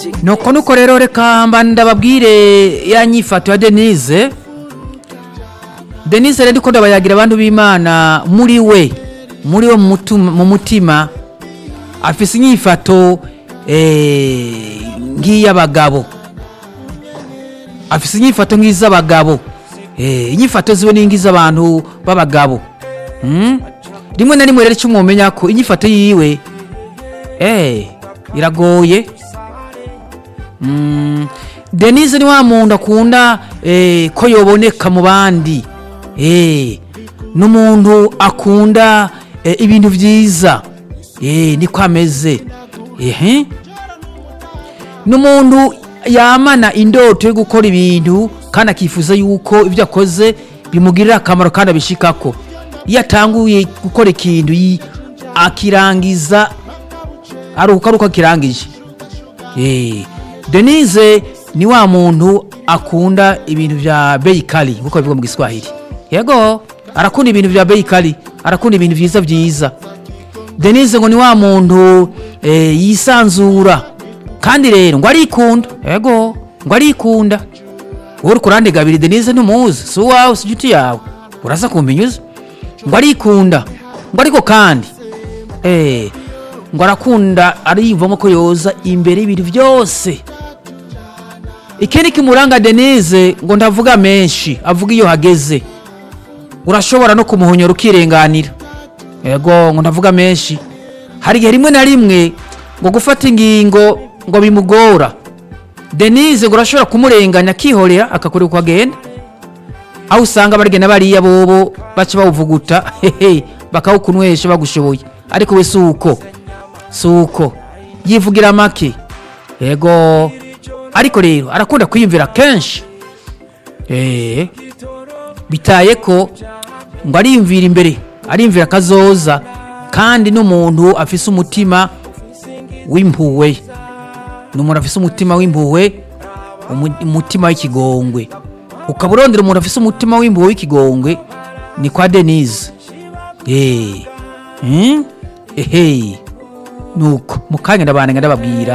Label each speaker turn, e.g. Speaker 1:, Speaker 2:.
Speaker 1: nuko nuko rero reka mba ndababwire ya nyifato ya denise denise rero ndiko ndabayagira abantu b'imana muri we muri we mu mutum- mu mutima afise inyifato eh, nk'iy'abagabo afise inyifato nk'iz'abagabo Eh, inyifato ziwe ni nk'iz'abantu b'abagabo Mm? rimwe na rimwe rero icyo mwomenya ko inyifato yiwe eh, iragoye Mm, denise ni wa muntu akunda eh, ko yoboneka mu bandi eh, n'umuntu akunda eh, ibintu byiza eh, niko ameze ehe n'umuntu yamana indoto yo gukora ibintu kandi akifuza yuko ibyo akoze bimugirira akamaro kandi abishikako iyo atanguye gukora ikintu yi- akirangiza aruhuka ari uko akirangije Eh, denise ni wa muntu akunda ibintu vya bei kali nkuko bivuga mu giswahili yego arakunda ibintu vya bei kali arakunda ibintu vyiza vyiza denise ngo ni wa muntu eh, yisanzura kandi rero ngo arikunda yego ngo arikunda wowe uri kurande gabiri denise ntumuzi si uwawe si inshuti yawe uraza kumpinyuza ngo arikunda ngo ariko kandi eh, ngo arakunda ariyumvamo ko yoza imbere y'ibintu byose ikindi kimuranga denise ngo ndavuga menshi avuga iyo hageze urashobora no kumuhonyora ukirenganira yego ngo ndavuga menshi hari igihe rimwe na rimwe ngo gufata ingingo ngo bimugora denise ngo urashobora kumurenganya akihorera akakureka uko agenda aho usanga barigenda bariya bobo baca bawuvuguta hehe bakawukunywesha bagushoboye ariko we si uko si uko yivugira make yego ariko rero arakunda kwiyumvira kenshi eee bitaye ko ngo ariyumvira imbere ariyumvira akazoza kandi n'umuntu afise umutima w'impuhwe ni umuntu afise umutima w'impuhwe umu- umutima w'ikigongwe ukaba urondera umuntu afise umutima w'impuhwe w'ikigongwe ni kwa denise eee ehe nuko mu kanya ndabana ndababwira